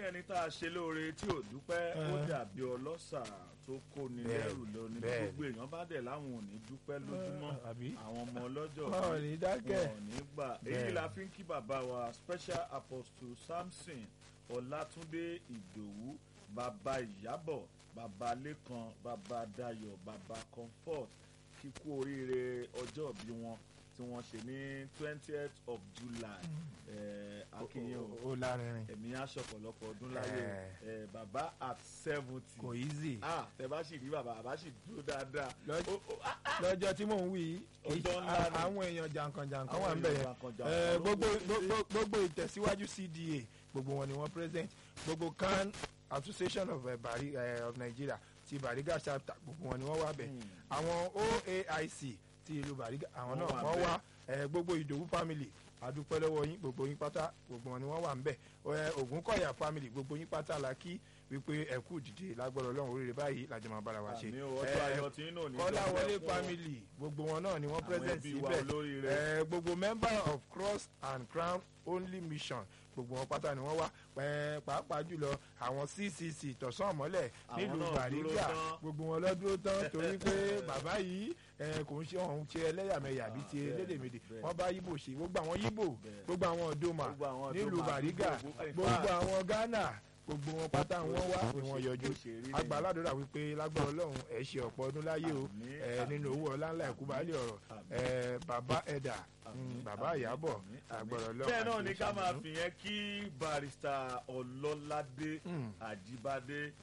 ẹni tá a ṣe lóore tí ò dúpẹ́ ó dàbí ọlọ́ṣà tó kó ni Bẹ́ẹ̀, lẹ́rù lọ ní bẹ́ẹ̀. gbogbo èèyàn bá dẹ̀ láwọn ò ní dúpẹ́ lójúmọ́ àbí? àwọn ọmọ ọlọ́jọ́ wọn ò ní dákẹ́ wọn ò ní gbà èyí Bẹ́ẹ̀. la fi ń kí bàbá wa special apostle samson ọlátúndé ìdòwú bàbá ìyábọ̀ bàbá lẹ́kan bàbá dayọ̀ bàbá comfort kíkú oríire ọjọ́ bí wọn tí wọ́n ṣe ní twentieth of july akínyìn o ó lárinrin ẹ̀mí aṣọ ọ̀pọ̀lọpọ̀ ọdún láyé o Eh, bàbá at seventy kò easy ah tẹ bá sì rí bàbá bàbá sì dúró dáadáa Lọ́jọ́- Ó- ó- ah, lọ́jọ́ tí mò ń wí yìí, Ọjọ́ ńlá ni. àwọn èèyàn jàǹkànjàǹkàn Àwọn wà ń bẹ̀ èèyàn yẹn jàǹkànjàǹkàn Eh, ló gbogbo wọlé. gbogbo- gbogbo ìtẹ̀síwájú cda gbogbo wọn ni wọ́n present gbogbo can association of, eh, Bari, eh, of nigeria ti bariga chapter gbogbo wọn ni wọ́n wà bẹ̀ Hmm. àwọn oaic ti ìlú bariga àwọn Wọ́n náà wà wọ́n ńbẹ̀. wá eh, gbogbo ìdòwú family adúpẹ́ lọ́wọ́ yín gbogbo yín pátá gbogbo wọn ni wọ́n wà ń bẹ̀ Eh, ògúnkọ̀yà family gbogbo yín pátá la kí wípé ẹ kú dìde lágbọ́dọ̀ ọlọ́run oríire báyìí làjọ máa bára wa ṣe àmì ọjọ́ Eh, ayọ̀ tí inú ò ní kọ́láwọlé dọ́pẹ́ fún family gbogbo wọn náà ni wọ́n àwọn present ẹbí wa síbẹ̀ olóríire. Eh, gbogbo member of cross and crown only mission gbogbo wọn pátá ni wọ́n wá Eh, pàápàá jùlọ àwọn ccc tọ̀sán ọ̀mọ́lẹ̀ Àwọn nílùú náà dúró bàrígà tán. gbogbo wọn lọ dúró tán torí pé bàbá yìí eh, kò ń ṣe ọ̀hún ṣe ẹlẹ́yàmẹ̀yà bíi ti bẹ́ẹ̀, elédèmédè bẹ́ẹ̀. wọ́n bá yíbò ṣe gbogbo àwọn yíbò Bẹ́ẹ̀. gbogbo àwọn ọ̀dọ́mà Gbogbo àwọn nílùú Ọ̀dọ́mà, bàrígà gbogbo- in gbogbo fact, àwọn ghana gbogbo wọn pátá bó wọn wá ṣe- ni bó wọn ṣe- yọjú bó ṣe rí nìyẹn. agbáládùúrà wípé lágbára ọlọ́run ẹ̀ ṣe ọ̀pọ̀ ọdún láyé o Àmín, ẹ àmín. nínú owó ọlá ńlá ẹ̀kú baálé ọ̀rọ̀ Àmín. ẹ bàbá ẹ̀dà Àmín, bàbá àmín, ìyábọ̀ àmín, àmín. agbára ọlọ́run bẹ́ẹ̀ náà àti ni ká máa ìṣàánú. fìyẹn kí barista ọlọ́ládé Mm. àjíbádé